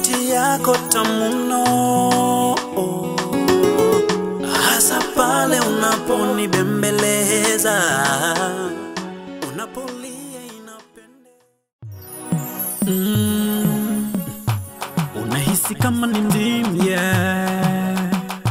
sauti yako tamuno, hasa pale unaponibembeleza, unapolia inapendeza. Mm, unahisi kama ni ndimu yeah.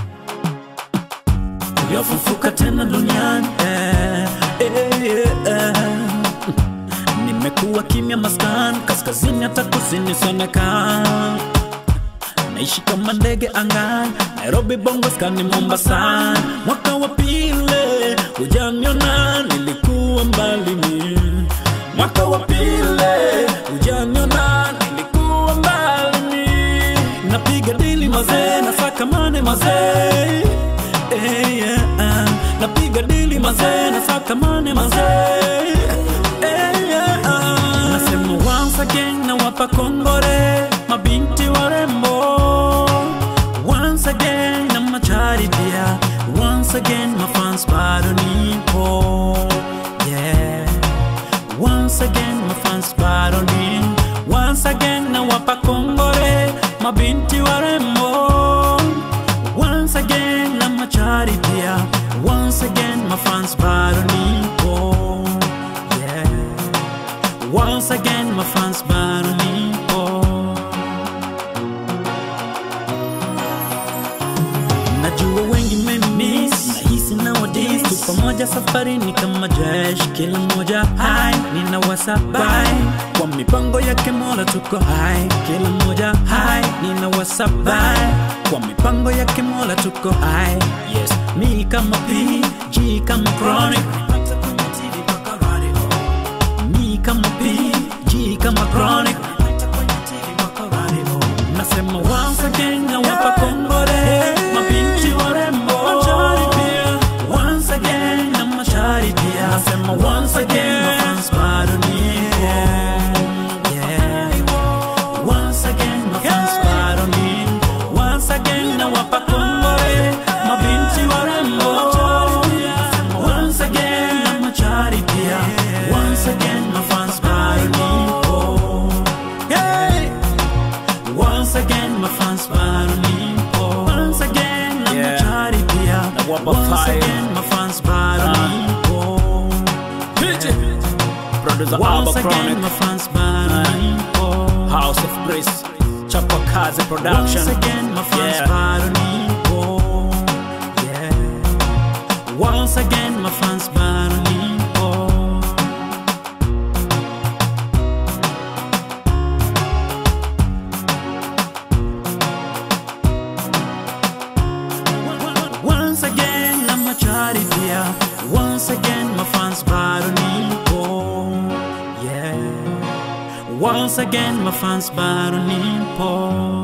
uliofufuka tena duniani eh, eh, eh. Nimekuwa kimya maskani, kaskazini hata kusini sionekana. Naishi kama ndege angani, Nairobi, Bongo, skani, Mombasa. Mwaka wa pili hujaniona, nilikuwa mbali mimi. Mwaka wa pili hujaniona, nilikuwa mbali mimi. Napiga dili mazee, nasaka mane mazee Eh, yeah, ah. Napiga dili mazee, nasaka mane mazee Eh, yeah, ah. Nasema once again nawapa kongore mabinti warembo Once again na machari pia Once again mafans bado nipo Yeah Once again mafans bado ni Once again nawapa kongore mabinti warembo Once again na machari pia Once again mafans bado nipo Yeah Once again mafans bado nipo Najua wengi mmemiss Nahisi nowadays tu pamoja safarini kama jeshi Kila mmoja hai nina wasabai Kwa mipango yake mola tuko hai Kila mmoja hai nina wasabai Kwa mipango yake mola tuko hai Yes, mi kama P, G kama Chronic Mi kama P, G kama Chronic Nasema once again nawapa kongore mabinti warembo Once again na mashari pia Nasema once again mafans bado nipo Yeah Once again mafans bado nipo Once again nawapa kongore mabinti warembo Once again na machari pia Once again mafans bado nipo Hey Once again, my fans bado nipo. Once again, na Yeah. machari pia. Nawapa Once fire. again, my fans bado nipo. Producer Once Alba again, my Chronic, fans bado nipo. House of Grace, Chapa Kazi Production. Once again, my fans Yeah. bado nipo. Yeah. Once again, my fans bado nipo. Once again, I'm a charity dear. Once again, my fans bado nipo. Yeah. Once again, my fans bado nipo.